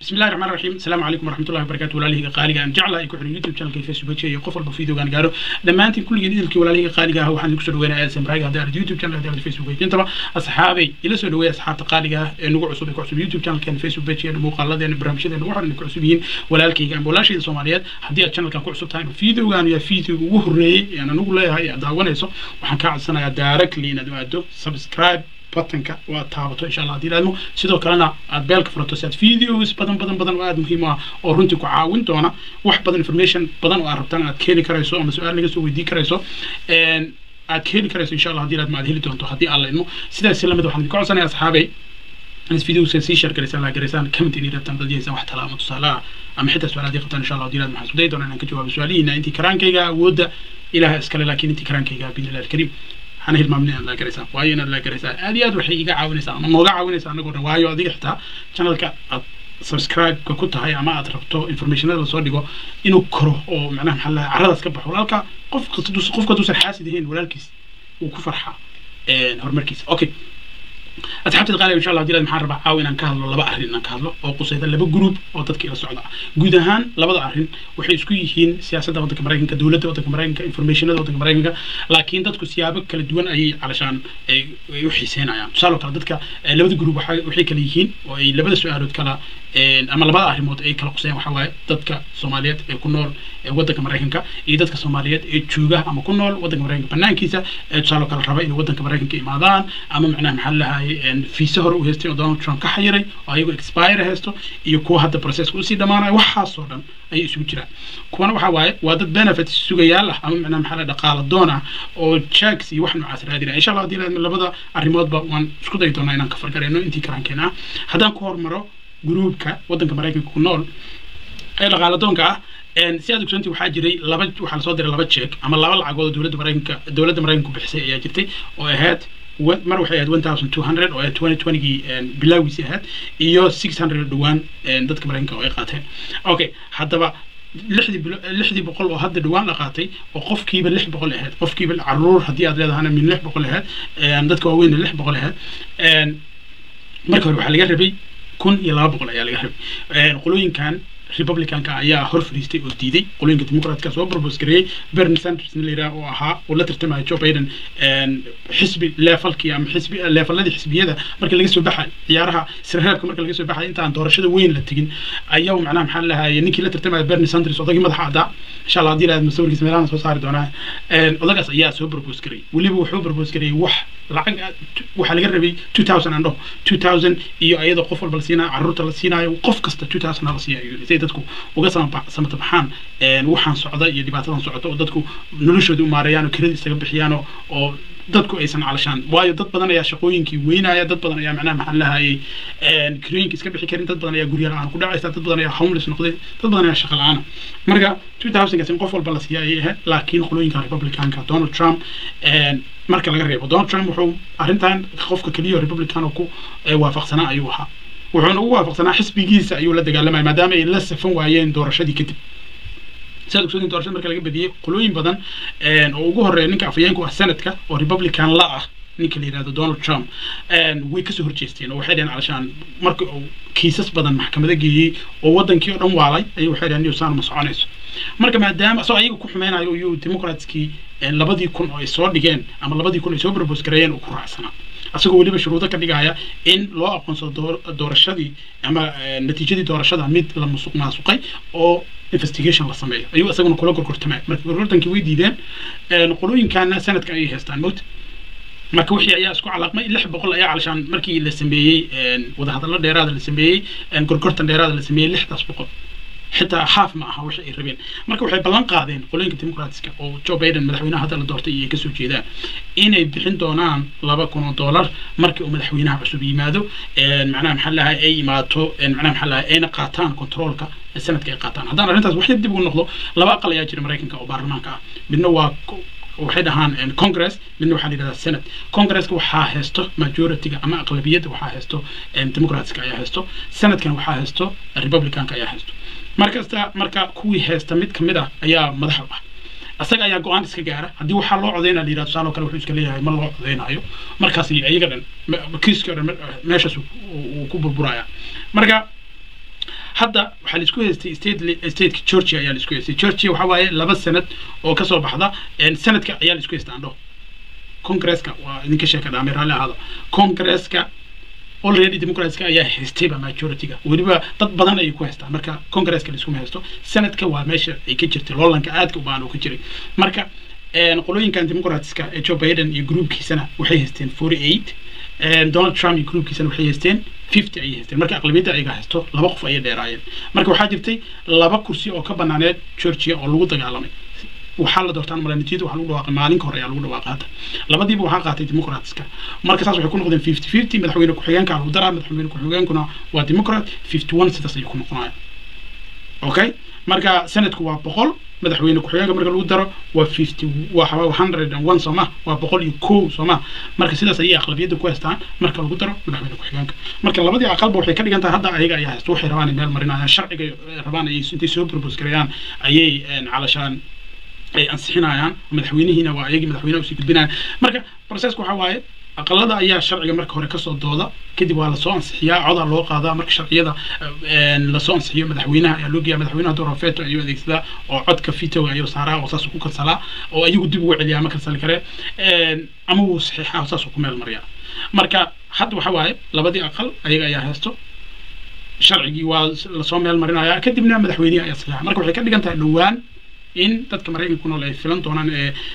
بسم الله الرحمن الرحيم السلام عليكم ورحمة الله وبركاته ولاله قالي أن جعل أي كحر يوتيوب channel فيسبوك شيء قفل بفيديو كان قالوا لما أنت كل جديد الكي ولاله قالي هو حن يكسر وين آيات سمراي هذا اليوتيوب channel هذا الفيسبوك أنت بقى أصحابي إلى سؤال ويا أصحاب تقالي نوع عصوب كعصوب يوتيوب channel كان فيسبوك شيء مقالة يعني برامج ده نوع إنك عصوبين ولا الكي كان ولا شيء سوماليات هدي channel كان كعصوب تايم فيديو كان يا فيديو وهري يعني نقول له هاي دعوانا يسو وحن كعد سنة دايركتلي ندوادو سبسكرايب batanka waa taabato insha allah haddii ilaadmo sidoo kalena aad beelka furato si aad videos badan badan badan oo aada muhiim ah oo runtii ku caawin doona wax badan information badan oo aad rabtaan aad ka heli karayso ama su-aal laga soo weydiin karayso aad ka heli karayso insha allah haddii ilaadmo aad heli doonto haddii alla idmo sidaas lamid waxaan idinka codsanaya asxaabay inaad videoska sii share garaysaan la garaysaan comment inay rabtaan dad yeesaan wax talaamo tusaale ah ama xitaa su-aal haddii qabtaan insha allah haddii ilaadmo waxaan isku dayi doonaa inaan ka jawaabo su-aalihiina intii karaankayga awoodda ilaha iskale laakiin intii karaankayga biidnillahi alkariim waxaan hilmaamnay inaad laa garaysaa waayo inaad laa garaysaa aad iyo aad waxay iga caawinaysaa ama nooga caawinaysaa anagoo dhan waayo adiga xitaa channelka aad subscribe-ka ku tahay ama aad rabto informationada lasoo dhigo inuu koro oo macnaha maxaa lahaa carradaas ka baxo walaalka qof qofka haduusan xaasid ahayn walaalkiis wuu ku farxaa horumarkiisa okay asxaabteed qaaliga insha allah hadii maxaan rabaa caawa inaan ka hadlo laba arrin inaan ka hadlo oo qusayda laba group oo dadka ila socda ah guud ahaan labada arrin waxay isku yihiin siyaasadda waddanka maraykanka dowladda waddanka maraykanka informationada waddanka maraykanka laakiin dadku siyaabo kala duwan ayay calashaan ay u xiiseynayaan tusaale kale dadka labada group waxay kala yihiin oo ay labada su-aalood kala ama labada arrimood ay kala qusayaan waxaa waaye dadka soomaaliyeed ee ku nool waddanka maraykanka iyo dadka soomaaliyeed ee jooga ama ku nool waddanka maraykanka banaankiisa ee tusaale kale raba inay waddanka maraykanka imaadaan ama macnaha maxaa lahaye fiise hore u haystay oo donald trump ka xayiray oo ayagu expire haysto iyo kuwa hadda processka usii dhamaanaya waxaasoo dhan ayay isugu jiraan kuwana waxaa waaye waa dad benefit sugayaal ah ama macnaha maxaa la dhaqaala doon ah oo checks iyo wax noocaas raadinaya insha allah haddii labada arrimoodba waan isku dayi doonaa inaan ka fargareyno intii karaankeena ah haddaan ku hormaro gruubka waddanka maraykanka ku nool ee dhaqaala doonka ah si aad ogsoontii waxaa jiray laba waxaa lasoo diray laba jeeg ama laba lacagood oo dowladda maraykanka dowladda maraykanku bixisay ayaa jirtay oo ahayd mar waxay ahayd one thousand two hundred oo twenty twentygii bilaagiisii ahayd iyo six hundred dhowaan dadka maraykanka oo ay qaateen okay haddaba lixdii lixdii boqol oo hadda dhawaan la qaatay oo qofkiiba lix boqol ahayd qofkiiba caruur haddii aad leedahana min lix boqol ahayd dadka waaweynna lix boqol ahayd marka hore waxaa laga rabay kun iyo laba boqol ayaa laga rabay qolooyinkan republicanka ayaa hor fadhiistay oo diiday qolooyinka dimucratka soo propose gareeyey bernie sanders la yidhaha oo ahaa oo la tartamaya joe biden xisbi leefalkii ama xisbi leefaladii xisbiyada marka laga soo baxay ciyaaraha sirreebka marka laga soo baxay intaan doorashada weyn la tegin ayaa macnaha maxaa lahaye ninkii la tartamaya bernie sanders odagii madaxa caddaa insha allah haddii lahaad masawirkiisa meelahan soo saari doonaa odagaas ayaa soo propose gareeyey weliba wuxuu propose gareeyey wax lacag waxaa laga rabay two thousand andho two thousand iyo ayadoo qof walba la siinayo carruurta la siinayo qof kasta two thousand la siiyayo say dadku uga samata baxaan waxaan socda iyo dhibaatadan socota oo dadku noloshooda u maareeyaan oo kirada isaga bixiyaan oo dadku aysan calashaan waayo dad badan ayaa shaqooyinkii weynaya dad badan ayaa macnaha maxaa lahayay kirooyinka iska bixi karin dad badan ayaa gurya la-aan ku dhacaysa dad badan ayaa homeless noqday dad badan ayaa shaqa la-aana marka two thousandkaas in qof walba la siiya ayay ahayd laakiin qolooyinka republicanka donald trump marka laga reebo donald trump wuxuu arrintan qofka keliya republican oo ku waafaqsanaa ayuu ahaa wuxuuna ugu waafaqsanaa xisbigiisa ayuu la dagaalamaya maadaama ay la safan waayeen doorashadii kadib sidaad ogsoodin doorashada marka laga badiyey qolooyin badan oo ugu horeeya ninka afhayeenku ah sanadka oo republican la ah ninka la yidhahdo donald trump way kasoo horjeesteen oo waxay dhaheen calashaan marka uu kiisas badan maxkamada geeyey oo wadankii oo dhan waalay ayay waxay dhaheen newsan ma soconayso marka maadaama asagoo ayaga ku xumeynayo iyuu democratskii labadii kun oo ay soo dhigeen ama labadii kun ay soo propose gareeyeen uu ku raacsanaa asagoo weliba shuruudo ka dhigaya in loo aqoonsado doorashadii ama natiijadii doorashada mid la musuq maasuqay oo investigation la sameeyo ayuu isaguna kula gorgortamay marka gorgortankii way diideen qolooyinkana sanadka ayay haystaan mowt marka wixii ayaa isku calaaqmay lix boqol ayaa calashaan markii la sameeyey wadahadallo dheeraada la sameeyey gorgortan dheeraada la sameeyey lixdaas boqol xitaa haaf ma aha wixii ay rabeen marka waxay ballan qaadeen qolooyinka dimucratska oo joe biden madaxweynaha hadda la doortay iyo kasoo jeedaan inay bixin doonaan laba kun oo dollar markii uu madaxweynaha cusub yimaado macnaha maxaa lahay ay imaato macnaha maxaa lahay ayna qaataan controolka sanadka ay qaataan haddaan arrintaas wax yar dib ugu noqdo laba aqal ayaa jira maraykanka oo baarlamaanka ah midna waa waxay dhahaan congress midna waxaa la yidhahdaa senate congresska waxaa haysto majorityga ama aqlabiyadda waxaa haysto democratska ayaa haysto senatkan waxaa haysto republicanka ayaa haysto markasta marka kuwii haysta mid kamid ah ayaa madaxa ah asaga ayaa go-aan iska gaara haddii waxaa loo codeynaa la yidhahdo tusaale kale wuxuu iska leeyahay ma loo codeynayo markaas iyaga dhan kiiskii o dhan meeshaas uu ku burburaya marka hadda waxaa laisku haystay state stateka georgia ayaa laisku haystay georgia waxa waaye laba sanad oo kasoo baxda sanadka ayaa laisku haystaa andho congresska waa idinka sheeka dhaamay raalli ahaada congresska already democratska ayaa haystayba majorityga weliba dad badan ayay ku haystaan marka congresska laiskuma haysto sanadka waa meesha ay ka jirtay loolanka aadka u baan oo ka jiray marka qolooyinkan democratska ee joe biden iyo groupkiisana waxay haysteen forty eight donald trump iyo groupkiisana waxay haysteen fifty ayay haysteen marka aqlabiyadda ayaga haysto laba qof ayay dheeraayeen marka waxaa jirtay laba kursi oo ka banaaneed georgia oo lagu dagaalamay waxaa la doortaan malanitiyada waxaa lagu dhawaaqay maalinka hore ayaa lagu dhawaaqay hadda labadiiba waxaa qaatay democratska marka saas waxay ku noqdeen fifty fifty madaxweyne ku-xigeenka lagu daraa madaxweyne ku-xigeenkuna waa democrat fifty one sidaas ayay ku noqonayaan okay marka sanadku waa boqol madaxweyne ku-xigeenka marka lagu daro waa fifty waa hundred and one sooma waa boqol iyo kow sooma marka sidaas ayay aqlabiyadda ku haystaan marka lagu daro madaxweyne ku-xigeenka marka labadii aqalba waxay ka dhigan tahay hadda ayaga ayaa haysta waxay rabaan meel marinayaan sharciga rabaan ayay intay soo propose gareeyaan ayay calashaan ay ansixinayaan madaxweynihiina waa ayagii madaxweynaha usii gudbinayaan marka processka waxaa waaye aqalada ayaa sharciga marka hore kasoo dooda kadib waa lasoo ansixiyaa codaa loo qaadaa marka sharciyada lasoo ansixiyo madaxweynaha ayaa loo geeya madaxweynaha dora veto ayuu adeegsadaa oo codka vitoga ayuu saaraa oo saasuu ku kansalaa oo ayagu dib ugu celiyaa ma kansali karee ama wuu saxiixaa oo saasuu ku meel mariyaa marka hadda waxa waaye labadii aqal ayaga ayaa haysto sharcigii waa lasoo meel marinayaa kadibna madaxweynihi ayaa saxiixa marka waxay ka dhigan tahay dhowaan in dadka maraykanka ku nool ay filan doonaan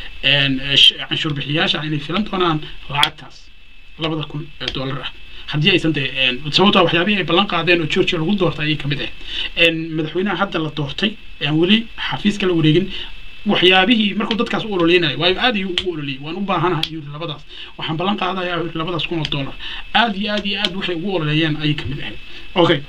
canshuur bixiyaasha inay filan doonaan lacagtaas labada kun ee dollar ah haddii aysan dee sababtoo waxyaabihii ay ballan qaadeen oo georgia lagu doortay ayay kamid ahayd madaxweynaha hadda la doortay aan weli xafiiska la wareegin waxyaabihii markuu dadkaas u ololeynayo waayo aad ayuu ugu ololiyay waan u baahanahay yuu yidhi labadaas waxaan ballan qaadayaa yidhi labadaas kun oo dollar aad iyo aad iyo aad waxay ugu ololeeyeen ayay kamid ahayd okay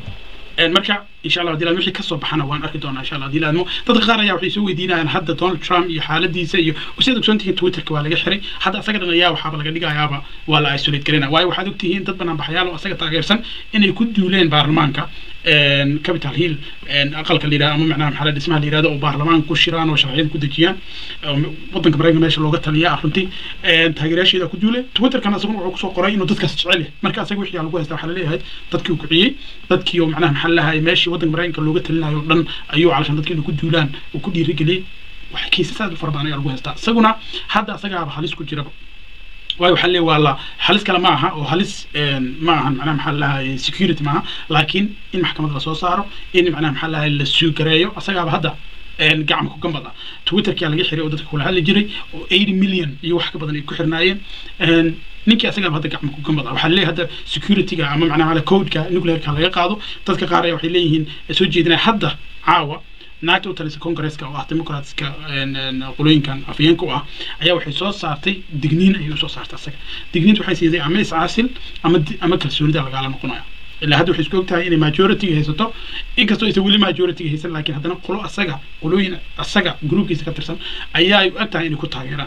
marka insha allah hadii wixii kasoo baxana waan arki doonaa insha allah hadii laadmo dadka qaar ayaa waxay soo weydiinayaan hadda donald trump iyo xaaladiisa iyo sidaad ogsoontihiin twitterka waa laga xiray hadda asaga dhan ayaa waxaaba laga dhigayaaba waa la isolate garina waayo waxaad ogtihiin dad banaan baxyaal oo asaga taageersan inay ku duuleen baarlamaanka capital hill aqalka la yidhahdo ama macnaha maxaa la dhismaha la yidhahdo oo baarlamaanka ku shiraan oo sharciyada ku dejiyaan wadanka maraykanka meesha looga taliya runtii taageerayaasheeda ku duule twitterkan asaguna wuxuu kusoo qoray inuu dadkaas jecel yahay marka asaga wixii lagu haysta waxaa laleeyahay dadkii uu kiciyey dadkii oo macnaha maxaa lahay meeshii wadanka maraykanka looga talinayo o dhan ayuu calashan dadkii inuu ku duulaan uu ku dhiirigeliyey wax kiisas aad u fara badan ayaa lagu haystaa isaguna hadda asagaaba halis ku jiraba waayo waxaa leeyahay waa la halis kale ma aha oo halis ma ahan macnaha maxaa lahay security maaha laakiin in maxkamad lasoo saaro in macnaha maxaa lahay la suugareeyo asagaaba hadda gacma ku gambada twitterkia laga xiray oo dadka kula hadli jiray oo eighty million iyo wax ka badan ay ku xirnaayeen ninkii asagaaba hadda gacma ku gambada waxaa leeyahay hadda securityga ama macnaha codeka nuclearka laga qaado dadka qaar ayaa waxay leeyihiin soo jeedinaya hadda caawa naagta u talisa congresska oo ah democratska qolooyinkan afyeenka u ah ayaa waxay soo saartay digniin ayay usoo saartay asaga digniinta waxay siiday ama iscaasil ama ama kalsoonida lagaala noqonaya ilaa hadda waxay isku og tahay inay majorityga haysato inkastoo aysan weli majorityga haysan laakiin haddana qolo asaga qolooyin asaga groupkiisa ka tirsan ayaa ay u eg tahay inay ku taageeraan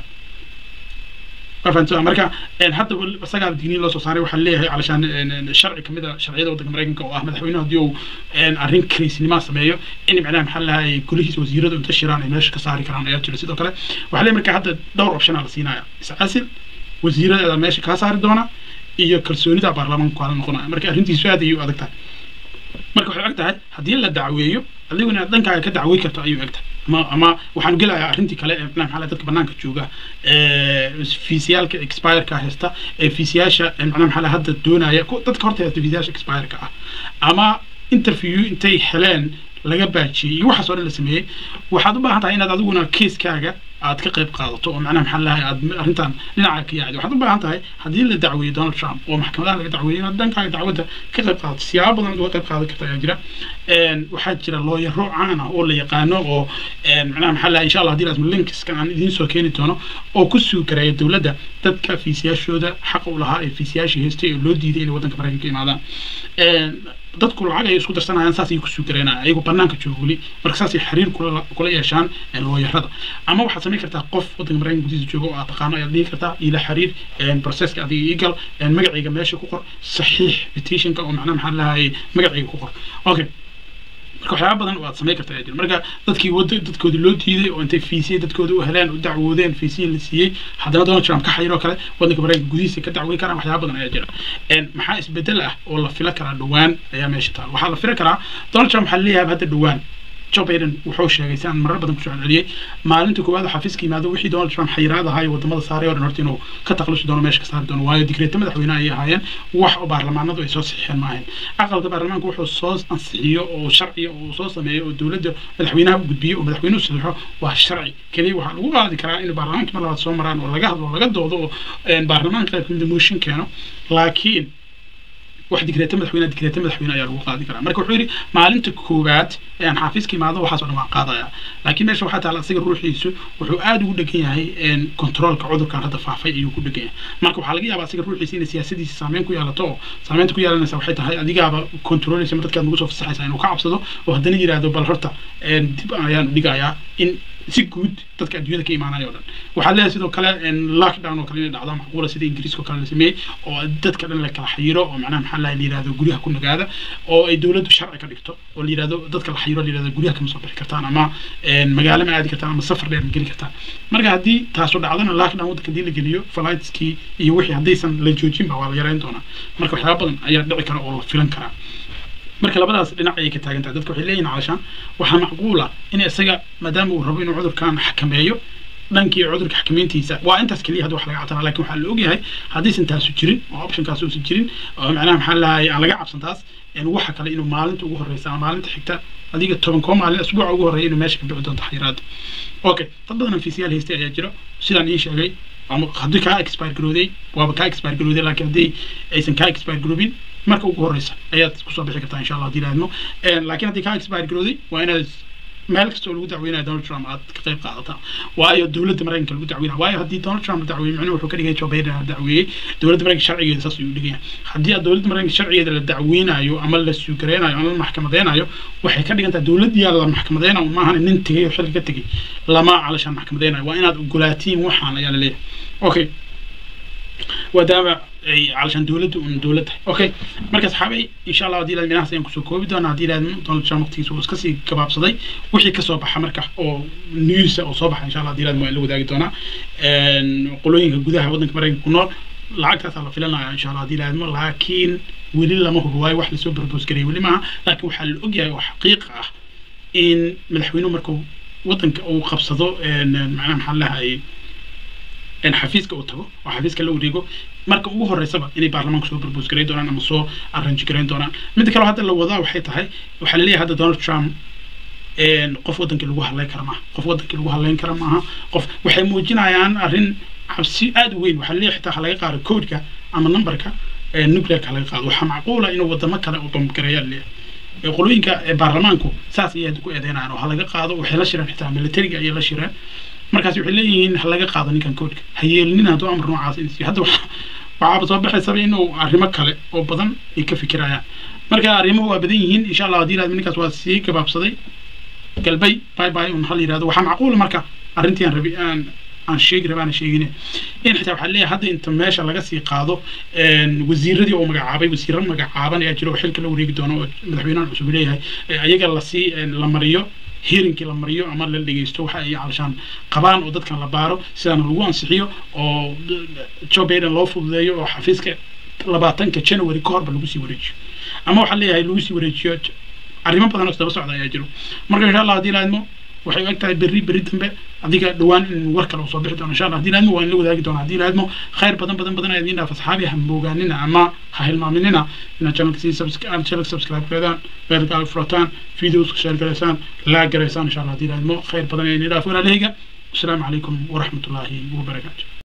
marka hadda isagaa digniin loo soo saaray waxaa leeyahay calashaan sharci kamid a sharciyada waddanka maraykanka oo ah madaxweynuhu haddii uu arrin karaysnimaa sameeyo in macnaha maxaa lahay golihiisa wasiirada inta shiraan ay meesha ka saari karaan ayaa jira sidoo kale waxaa leeyahay marka hadda dhowr option aa la siinaya iscasil wasiiradeeda meesha kaa saari doona iyo kalsoonida baarlamaanku kaala noqonaya marka arrintiisu aad ayay u adag tahay marka waxay og tahay haddii la dacweeyo adigu inaad dhankaaga ka dacwey karto ayuu eg tahay ama ama waxaan gelayaa arrintii kale ee macnaha maxaa dadka banaanka jooga fiisiyaalka expireka haysta ee fiisiyaasha macnaha maxaa hadda doonaya dadka horta haysta fiisiyaasha expireka ah ama interview intay heleen laga baajiyey iyo waxaas oo dhan la sameeyey waxaad u baahan tahay inaad adiguna kiiskaaga aad ka qayb qaadato oo macnaha maxaa lahay aad arrintan dhinaca ka yaacdo waxaad u baahan tahay haddii la dacweeyo donald trump oo maxkamadaha laga dacweeyo inaad dhankaaga dacwadda ka qayb qaadato siyaabo badan uga qayb qaadan karta ayaa jira waxaa jira looyaro caan ah oo la yaqaano oo macnaha maxaa lahay insha allah haddii laasma linkiskan aan idiin soo keeni doono oo ku suugareeya dowladda dadka fiisiyaashooda xaqa u lahaa ee fiisiyaashii haystay oo loo diiday inay waddanka maraykanka imaadaan dadku lacag ay isku darsanayaan saas ay ku suugareynayaan ayagoo banaanka jooga weli marka saasay xiriir kula kula yeeshaan looyarada ama waxaad samayn kartaa qof waddanka maraykanka gudihiisa jooga oo aad taqaano ayaad dhihi kartaa ila xiriir processka adiga iigal magacayga meesha ku qor saxiix petitionka oo macnaha maxaa lahay magacayga ku qor okay marka waxyaaba badan oo aad samayn karta ayaa jira marka dadkii wada dadkoodii loo diiday oo intay fiisiya dadkooda u heleen u dacwoodeen fiisiya la siiyey haddana donald trump ka xayiroo kale wadanka maraykanka gudihiisa ka dacwey karaan waxyaaba badan ayaa jira maxaa isbedel ah oo la fila karaa dhowaan ayaa meesha taal waxaa la fila karaa donald trump waxaa leeyahay hadda dhowaan joe biden wuxuu sheegay si aan marar badan kusoo celceliyey maalinta koowaad xafiiska yimaado wixii donald trump xayiraad ahaa iyo wadamada saaray oo dhan horta inuu ka takhalusi doono meesha ka saari doono waayo digreeta madaxweyne ayay ahaayeen wax oo baarlamaanadu ay soo saxiixeen ma ahayn aqalka baarlamaanka wuxuu soo ansixiyo oo sharciya oo soo sameeyo oo dowladda madaxweynaha u gudbiyo oo madaxweynuhu saxiixo waa sharci keliya waxaa lagu qaadi karaa in baarlamaanka mar labaad soo maraan oo laga hadlo laga doodo oo baarlamaanka qayb kamida motion keeno laakiin wax digreeta madaxweyne digreeta madaxweyne ayaa lagu qaadi karaa marka wuxuu yidhi maalinta koowaad ee aan xafiiska imaado waxaas oo dhan waan qaadaya laakiin meesha waxaa taala asiga ruuxiisu wuxuu aada ugu dhegan yahay controolka cudurkan hadda faafay ayuu ku dhegan yahay marka waxaa laga yaabaa asiga ruuxiisa inay siyaasadiisa saameyn ku yeelato oo saameynta ku yeelanaysa waxay tahay adigaaba controleysa ma dadkaad nagu soo fasaxaysa inuu ka cabsado oo haddana yidhaahdo bal horta dib ayaan dhigayaa in si guud dadka adduunyada ka imaanaya o dhan waxaa leeyahay sidoo kale lockdown oo kale inay dhacdo macquula sida ingiriiska oo kale la sameeyey oo dadka dhan la kala xayiro oo macnaha maxaa laha la yidhahdo guryaha ku nagaada oo ay dowladdu sharci ka dhigto oo la yidhahdo dadka la xayiro la yidhahdo guryaha kama soo bixi kartaan ama magaalo ma aadi kartaan ama safar dheer ma geli kartaan marka haddii taasu dhacdana lockdown waddanka haddii la geliyo flightskii iyo wixii haddaysan la joojinba waa la yareyn doonaa marka waxyaaba badan ayaa dhici kara oo la filan karaa marka labadaas dhinac ayay ka taagan tahay dadka waxay leeyihin calashaan waxaa macquula in isaga maadaama uu rabo inuu cudurkan xakameeyo dhankii cudurka xakameyntiisa waa intaas keliya hadda wax laga cabsanaa lakin waxaa la ogyahay haddaysan taasu jirin oo optionkaas uusan jirin oo macnaha maxaa lahay aan laga cabsan taas waxa kale inuu maalinta ugu horeysa ama maalinta xigta adiga toban koo maalin asbuuca ugu horreeya inuu meesha ka bixi doonto xayiraada okay dad badan fiisiyaal haystay ayaa jira sidaan ii sheegay ama haddii kaa expire garooday waaba kaa expire garooday laakiin haddii aysan kaa expire garoobin marka ugu horeysa ayaad kusoo bixi kartaa insha allah haddii laadmo laakiin haddii kaa expire garooday waa inaad meel kasta oo lagu dacweynayo donald trump aad ka qayb qaadataa waayo dowladda maraykanka lagu dacweynaya waayo haddii donald trump la dacweeyey micnuhu wuxuu ka dhigay joe biden la dacweeyey dowladda maraykanka sharcigeeda saas ayuu dhigaya haddii aad dowladda maraykanka sharcigeeda la dacweynayo ama la suugareynayo ama la maxkamadeynayo waxay ka dhigan tahay dowladdiyaa la maxkamadeynayo maahan nin tegay oo xilka ka tegay lama calashaan maxkamadeynayo waa inaad ogolaatiin waxaan ayaa la leeyahay okay maadaama ay calashaan dowladda un dowlad tahay okay marka saxaabay insha allah haddii ilaad minahaas ayaan kusoo koobi doonaa haddii ilaad donald trump waqtigiisa uu iska sii gabaabsaday wixii kasoo baxa marka oo newsa oo soo baxa insha allah haddii ilaad waan la wadaagi doonaa qolooyinka gudaha waddanka maraykanka ku nool lacagtaasaa la filanaya insha allah haddii ilaadmo laakiin weli lama hubo waayo wax lasoo propose garayay weli maaha laakiin waxaa la ogyahay oo xaqiiqa ah in madaxweynuhu markuu waddanka uu qabsado macnaha maxaa lahayay xafiiska uu tago oo xafiiska la wareego marka ugu horeysaba inay baarlamaanka soo propose garayn doonaan ama soo arrange garayn doonaan midda kale hadda la wadaa waxay tahay waxaa laleeyahay hadda donald trump qof wadankii lagu hadlayn kara maaha qof wadankii lagu hadlayn kara maaha qof waxay muujinayaan arrin cabsi aada u weyn waxaa laleeyahay xitaa ha laga qaado codeka ama numberka nuclearka laga qaado waxaa macquula inuu wadamo kale uu bambgareeyaa laleeyahay qolooyinka baarlamaanku saas ayay ku eedeynayaan oo ha laga qaado waxay la shireen xitaa militariga ayay la shireen markaas waxay leeyihiin ha laga qaado ninkan koodhka ha yeelinin hadduu amar noocaas in hadda waxaaba soo baxaysaba inuu arrimo kale oo badan ay ka fikirayaan marka arrimuhu waa badan yihiin insha allah haddii ilaahdo ninkaas waa sii gabaabsaday galbay bye bye un hal yidhahdo waxaa macquula marka arrintii aan rabi aan aan sheegi rabaan sheegine in xitaa waxaa leeyahay hadda inta meesha laga sii qaado wasiiradii oo magacaabay wasiiro magacaaban ayaa jira oo xilka la wareegi doono oo madaxweynahan cusub leeyahay ayaga lasii la mariyo heerinkii la mariyo ama la dhegeysto waxa ay calashaan qabaan oo dadkan la baaro sidaana lagu ansixiyo oo joe biden loo fududeeyo oo xafiiska labaatanka january ka horba lagu sii wareejiyo ama waxaa leeyahay lagu sii wareejiyo arrimo badan oo isdaba socda ayaa jiro marka insha allah haddii laadmo waxay u eg tahay berri berri dambe adiga dhowaan in war kale uu soo bixi doono insha allah haddii laadmo waa in la wadaagi doona haddii laadmo khayr badan badan badan ayaa idiin dhaaf asxaabi ha moogaanina ama ha hilmaaminina inaad channelka sii channelka subscribe gareedaan beelka al furataan videos share gareysaan laag gareysaan insha allah haddii laadmo khayr badan ayaa idiin dhaaf walaalahayga asalaamu calaykum waraxmatullaahi wabarakaatu